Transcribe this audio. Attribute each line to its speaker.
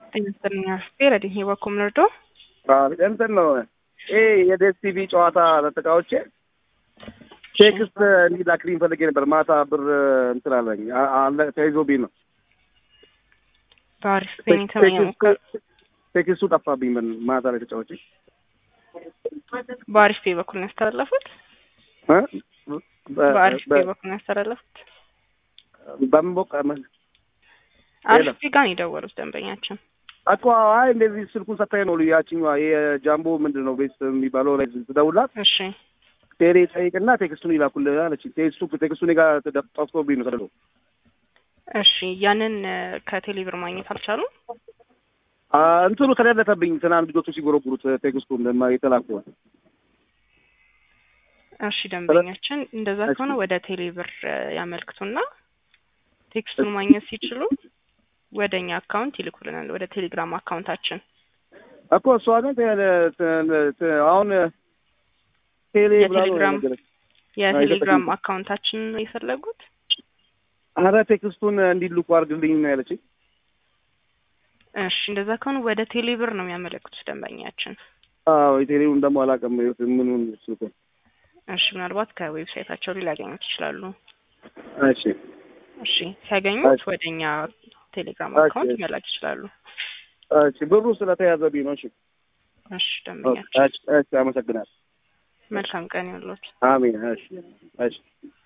Speaker 1: ጤና ይስጥልኝ አስቴ ረዲሄ በኩል ምርዶ
Speaker 2: እንትን ነው ይሄ የዴስ ቲቪ ጨዋታ ተጠቃዎቼ ቴክስት እንዲላክልኝ ፈልጌ ነበር። ማታ ብር እንትን አለኝ አለ ተይዞብኝ ነው።
Speaker 1: በአሪፍ ፔን የተመኘ ሞከር
Speaker 2: ቴክስቱ ጠፋብኝ። ምን ማታ ላይ ተጫዋቼ
Speaker 1: በአሪፍ ፔ በኩል ነው ያስተላለፉት። በአሪፍ ፔ በኩል ነው ያስተላለፉት።
Speaker 2: በምን ቦቅ
Speaker 1: አሪፍ ፔ ጋር ነው የደወሉት ደንበኛችን
Speaker 2: እኮ አይ እንደዚህ ስልኩን ሰታኝ ነው ያችኛዋ የጃምቦ ምንድን ነው ቤት የሚባለው ላይ ትደውላት
Speaker 1: እሺ
Speaker 2: ቴሌ ጠይቅና ቴክስቱን ይላኩልህ አለች። ቴክስቱ ቴክስቱ እኔ ጋር ጠፍቶብኝ ነው ተደሎ
Speaker 1: እሺ ያንን ከቴሌብር ማግኘት አልቻሉም።
Speaker 2: እንትኑ ተደለተብኝ ትናንት ልጆቹ ሲጎረጉሩት ቴክስቱን የተላኩ
Speaker 1: እሺ ደንበኛችን እንደዛ ከሆነ ወደ ቴሌብር ያመልክቱና ቴክስቱን ማግኘት ሲችሉ ወደ እኛ አካውንት ይልኩልናል፣ ወደ ቴሌግራም አካውንታችን
Speaker 2: እኮ እሷ ግን አሁን ቴሌ
Speaker 1: የቴሌግራም የቴሌግራም አካውንታችን ነው የፈለጉት።
Speaker 2: አረ ቴክስቱን እንዲልኩ አድርግልኝ ነው ያለችኝ።
Speaker 1: እሺ እንደዛ ከሆነ ወደ ቴሌብር ነው የሚያመለክቱት ደንበኛችን።
Speaker 2: አዎ የቴሌውን ደግሞ አላውቅም ምኑን ስልኩ።
Speaker 1: እሺ ምናልባት ከዌብሳይታቸው ላይ ሊያገኙት ይችላሉ።
Speaker 2: እሺ
Speaker 1: እሺ ሲያገኙት ወደ እኛ ቴሌግራም አካውንት መላክ ይችላሉ።
Speaker 2: እሺ ብሩ ስለተያዘብኝ ነው። እሺ
Speaker 1: እሺ ደንበኛችን
Speaker 2: እሺ አመሰግናለሁ።
Speaker 1: መልካም ቀን ይሁንልዎት።
Speaker 2: አሜን። እሺ እሺ